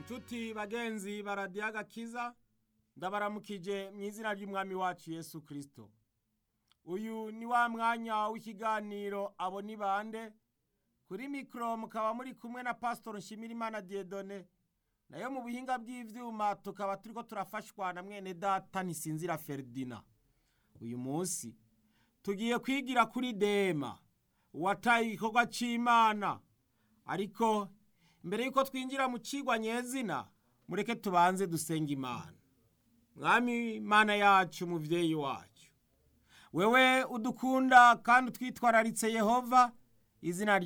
nshuti bagenzi baradiyo agakiza ndabaramukije mu izina ry'umwami wacu yesu kirisito uyu ni wa mwanya w'ikiganiro abo ni bande kuri mikoro mukaba muri kumwe na pasitoro nshimirimana diyedone nayo mu buhinga bw'ibyuma tukaba turi ko turafashwa na mwene data ntisinzira feridina uyu munsi tugiye kwigira kuri dema uwataye igikorwa cy'imana ariko mbere y'uko twinjira mu kigwa nyezina mureke tubanze dusenga imana mwami imana yacu umubyeyi wacu wewe udukunda kandi utwitwararitse yehova izina